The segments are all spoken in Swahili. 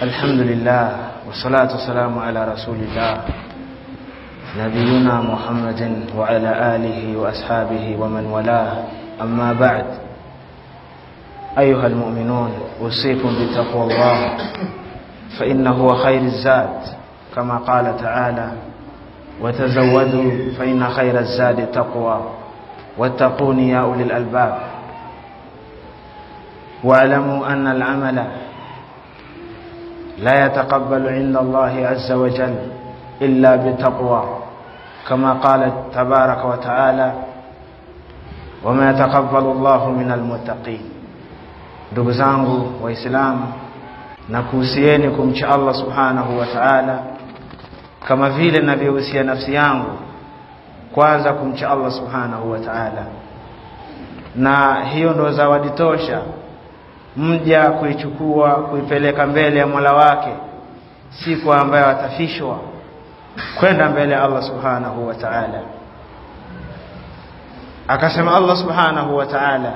الحمد لله والصلاة والسلام على رسول الله نبينا محمد وعلى آله وأصحابه ومن والاه أما بعد أيها المؤمنون أوصيكم بتقوى الله فإنه هو خير الزاد كما قال تعالى وتزودوا فإن خير الزاد التقوى واتقون يا أولي الألباب واعلموا أن العمل لا يتقبل عند الله عز وجل إلا بتقوى كما قال تبارك وتعالى وما يتقبل الله من المتقين ndugu zangu waislamu na kuhusieni kumcha allah subhanahu wa taala kama vile navyohusia nafsi yangu kwanza kumcha allah subhanahu wa taala na hiyo ndo zawadi tosha mja kuichukua kuipeleka mbele ya mola wake siku ambayo atafishwa kwenda mbele ya allah subhanahu wa taala akasema allah subhanahu wa taala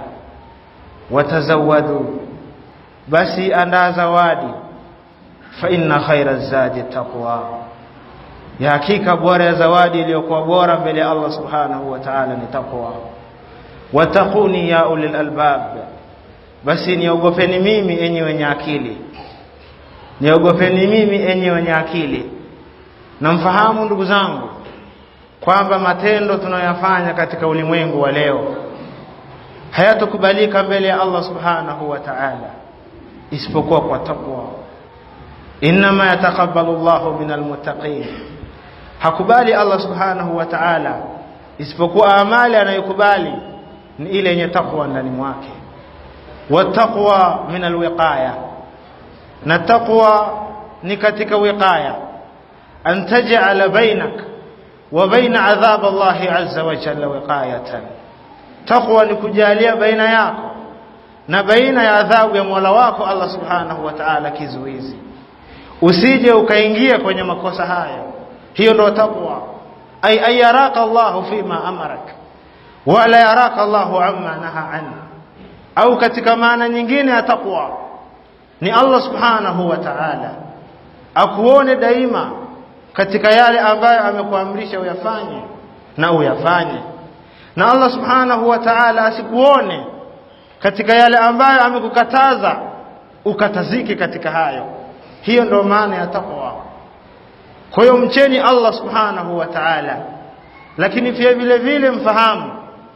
watazawadu basi andaa zawadi fa inna khaira zadi taqwa ya hakika bora ya zawadi iliyokuwa bora mbele ya allah subhanahu wa taala ni taqwa wattaquni ya ulil albab basi niogopeni mimi enyi wenye akili niogopeni mimi enyi wenye akili na mfahamu ndugu zangu kwamba matendo tunayoyafanya katika ulimwengu wa leo hayatokubalika mbele ya Allah subhanahu wa ta'ala isipokuwa kwa takwa inma yataqabbalu Allahu min almuttaqin hakubali Allah subhanahu wa ta'ala isipokuwa amali anayokubali ni ile yenye takwa ndani mwake wattaqwa min alwiqaya na taqwa ni katika wiqaya an taj'ala bainak wa baina adhab Allah azza wa jalla wiqayatan taqwa ni kujalia baina yako na baina ya adhabu ya Mola wako Allah subhanahu wa ta'ala kizuizi usije ukaingia kwenye makosa hayo hiyo ndio taqwa ay ayaraka Allah fima amarak wala yaraka Allah amma naha an au katika maana nyingine ya taqwa ni Allah subhanahu wa ta'ala akuone daima katika yale ambayo amekuamrisha uyafanye na uyafanye na Allah subhanahu wa ta'ala asikuone katika yale ambayo amekukataza ukatazike katika hayo hiyo ndio maana ya taqwa kwa hiyo mcheni Allah subhanahu wa ta'ala lakini pia vile vile mfahamu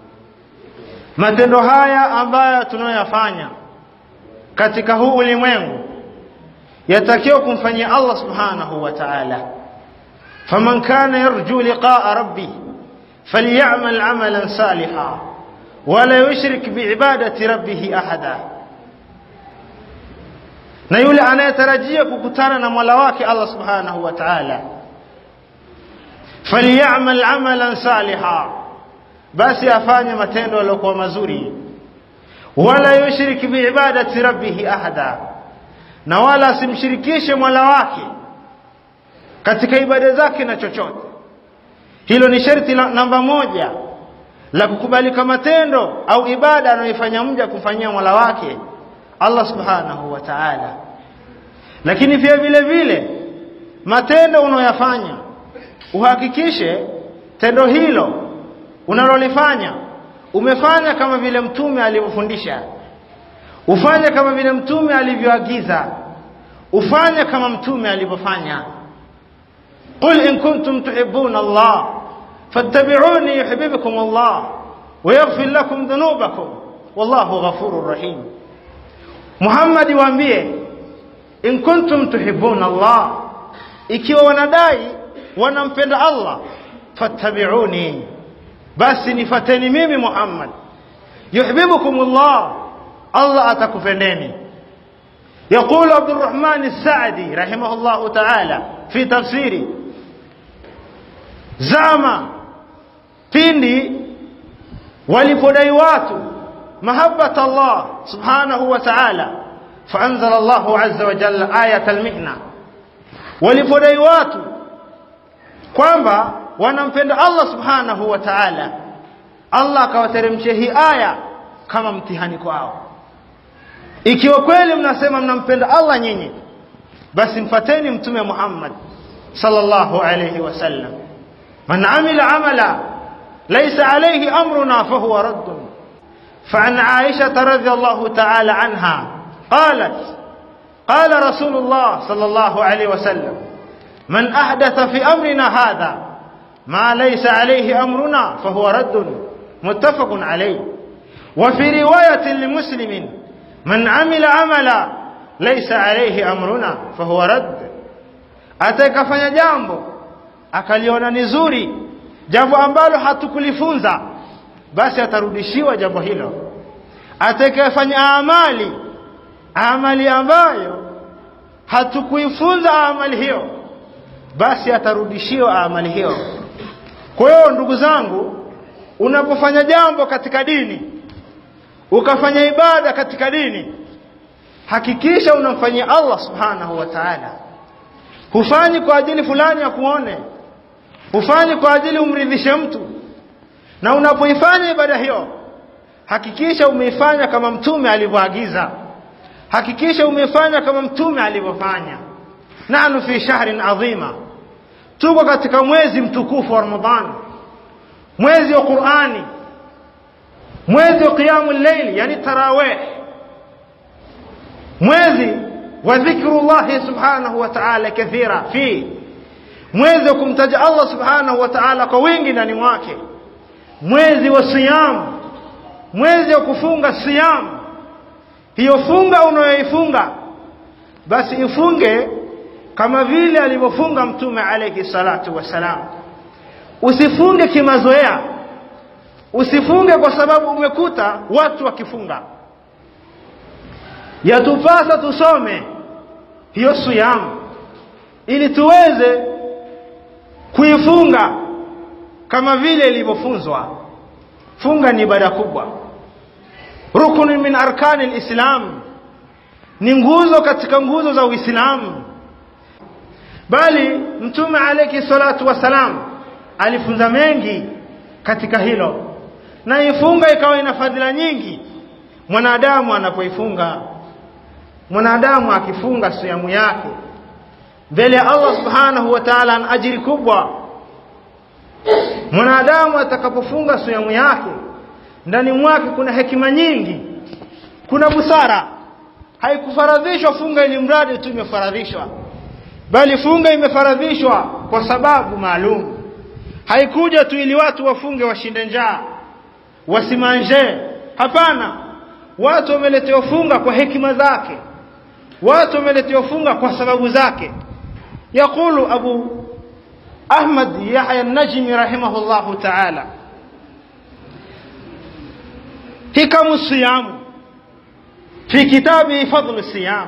matendo haya ambayo tunayoyafanya katika huu ulimwengu yatakiwa kumfanyia Allah subhanahu wa ta'ala faman kana yarju liqa'a rabbih فليعمل عملا صالحا ولا يشرك بعبادة ربه أحدا na yule anayetarajia kukutana na Mola wake Allah Subhanahu wa Ta'ala falyamal amalan saliha basi afanye matendo yaliyokuwa mazuri wala yushrik biibadati rabbih ahada na wala asimshirikishe Mola wake katika ibada zake na chochote hilo ni sharti la namba moja la kukubalika matendo au ibada anayoifanya mja kufanyia Mola wake Allah Subhanahu wa Ta'ala. Lakini pia vile vile matendo unayoyafanya uhakikishe tendo hilo unalolifanya umefanya kama vile mtume alivyofundisha. Ufanye kama vile mtume alivyoagiza. Ufanye kama mtume alivyofanya. قل إن كنتم تحبون الله فاتبعوني يحببكم الله ويغفر لكم ذنوبكم والله غفور رحيم محمد waambie in kuntum tuhibbuna Allah ikiwa wanadai wanampenda Allah fattabi'uni basi nifateni mimi Muhammad yuhibbukum Allah Allah atakupendeni يقول عبد الرحمن السعدي رحمه الله تعالى في تفسيره zama pindi walipodai watu mahabbat Allah subhanahu wa ta'ala faanzala Allah azza wa jalla ayat almihna walipodai watu kwamba wanampenda Allah subhanahu wa ta'ala Allah akawateremshia hii aya kama mtihani kwao ikiwa kweli mnasema mnampenda Allah nyinyi basi mfateni mtume Muhammad sallallahu alayhi wasallam man amila amala laysa alayhi amruna fahuwa radd فعن عائشة رضي الله تعالى عنها قالت قال رسول الله صلى الله عليه وسلم من أحدث في أمرنا هذا ما ليس عليه أمرنا فهو رد متفق عليه وفي رواية لمسلم من عمل عملا ليس عليه أمرنا فهو رد atakafanya jambo akaliona ni zuri jambo ambalo hatukulifunza basi atarudishiwa jambo hilo atakayefanya amali amali ambayo hatukuifunza amali hiyo basi atarudishiwa amali hiyo kwa hiyo ndugu zangu unapofanya jambo katika dini ukafanya ibada katika dini hakikisha unamfanyia Allah subhanahu wa ta'ala hufanyi kwa ajili fulani ya kuone hufanyi kwa ajili umridhishe mtu na unapoifanya ibada hiyo hakikisha umeifanya kama mtume alivyoagiza hakikisha umeifanya kama mtume alivyofanya nahnu fi shahrin adhima tuko katika mwezi mtukufu wa ramadhani mwezi wa qurani mwezi wa qiyamul layl yani tarawih mwezi wa dhikrullahi subhanahu wa ta'ala kathira fi mwezi wa kumtaja Allah subhanahu wa ta'ala kwa wingi ndani mwake mwezi wa siyam mwezi wa kufunga siyam hiyo funga unayoifunga basi ifunge kama vile alivyofunga mtume alayhi salatu wasalam usifunge kimazoea usifunge kwa sababu umekuta watu wakifunga yatupasa tusome hiyo siyam ili tuweze kuifunga kama vile ilivyofunzwa funga ni ibada kubwa rukun min arkani alislam ni nguzo katika nguzo za uislamu bali mtume alayhi salatu wasalam alifunza mengi katika hilo na ifunga ikawa ina fadhila nyingi mwanadamu anapoifunga mwanadamu akifunga siamu yake mbele ya Allah subhanahu wa ta'ala ana ajiri kubwa mwanadamu atakapofunga siamu yake ndani mwake kuna hekima nyingi kuna busara haikufaradhishwa funga ili mradi tu imefaradhishwa bali funga imefaradhishwa kwa sababu maalum haikuja tu ili watu wafunge washinde njaa wasimanje hapana watu wameletewa funga kwa hekima zake watu wameletewa funga kwa sababu zake يقول أبو أحمد يحيى النجمي رحمه الله تعالى حكم الصيام في كتابه فضل الصيام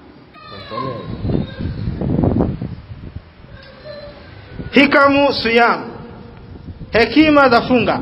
حكم صيام حكيمة ذفنغا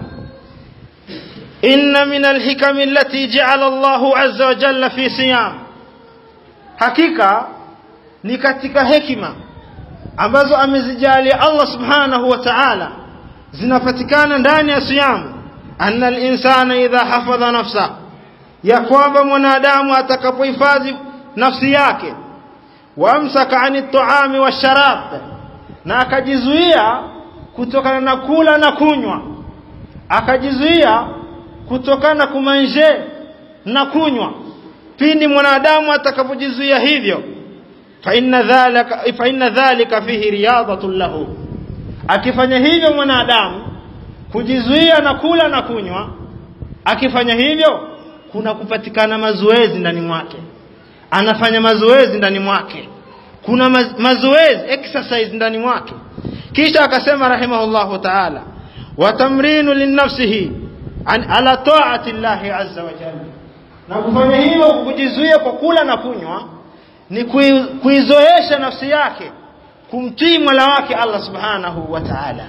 إن من الحكم التي جعل الله عز وجل في صيام حقيقة ni katika hekima ambazo amezijalia Allah subhanahu wa ta'ala zinapatikana ndani ya siyamu anna al-insana idha hafadha nafsa ya kwamba mwanadamu atakapohifadhi nafsi yake wamsaka ani at-ta'ami wash-sharab na akajizuia kutokana na kula na kunywa akajizuia kutokana na kumanje na kunywa pindi mwanadamu atakapojizuia hivyo فإن ذلك فإن ذلك فيه رياضة له akifanya hivyo mwanadamu kujizuia na kula na kunywa akifanya hivyo kuna kupatikana mazoezi ndani mwake anafanya mazoezi ndani mwake kuna mazoezi exercise ndani mwake kisha akasema rahimahullahu ta'ala wa tamrinu linnafsihi an ala ta'ati llahi azza wa jalla na kufanya hivyo kujizuia kwa kula na kunywa ni kuizoesha nafsi yake kumtii Mola wake Allah Subhanahu wa Ta'ala.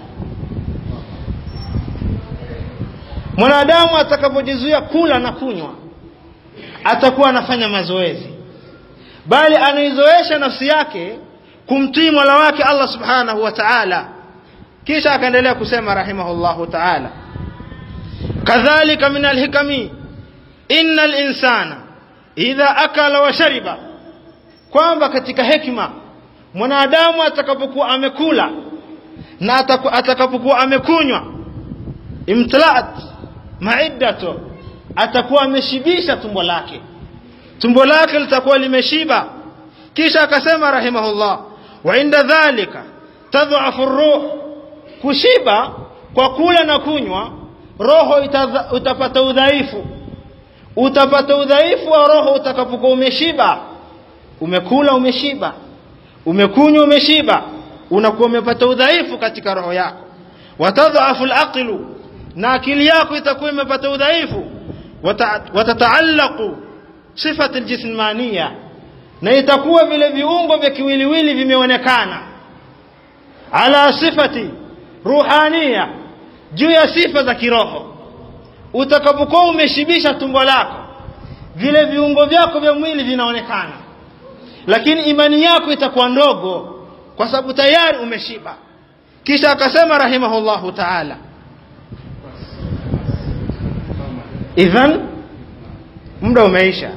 Mwanadamu atakapojizuia kula na kunywa atakuwa anafanya mazoezi, bali anaizoesha nafsi yake kumtii Mola wake Allah Subhanahu wa Ta'ala. Kisha akaendelea kusema rahimahullahu ta'ala, kadhalika min alhikami inna linsana idha akala wa shariba kwamba katika hekima mwanadamu atakapokuwa amekula na atakapokuwa amekunywa imtlaat maiddato atakuwa ameshibisha tumbo lake tumbo lake litakuwa limeshiba kisha akasema rahimahullah wa inda dhalika tadhafu ruh kushiba kwa kula na kunywa roho itaza, utapata udhaifu utapata udhaifu wa roho utakapokuwa umeshiba umekula umeshiba umekunywa umeshiba unakuwa umepata udhaifu katika roho yako watadhafu alaqlu na akili yako itakuwa imepata udhaifu watataallaqu sifati aljismania na itakuwa vile viungo vya kiwiliwili vimeonekana ala sifati ruhania juu ya sifa za kiroho utakapokuwa umeshibisha tumbo lako vile viungo vyako vya mwili vinaonekana lakini imani yako itakuwa ndogo kwa sababu tayari umeshiba kisha akasema rahimahullahu taala idhan muda umeisha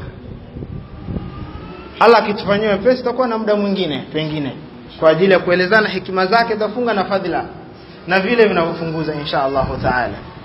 Allah akitufanyia wepesi tutakuwa na muda mwingine pengine kwa ajili ya kuelezana hikima zake za funga na fadhila na vile vinavyofunguza insha Allahu taala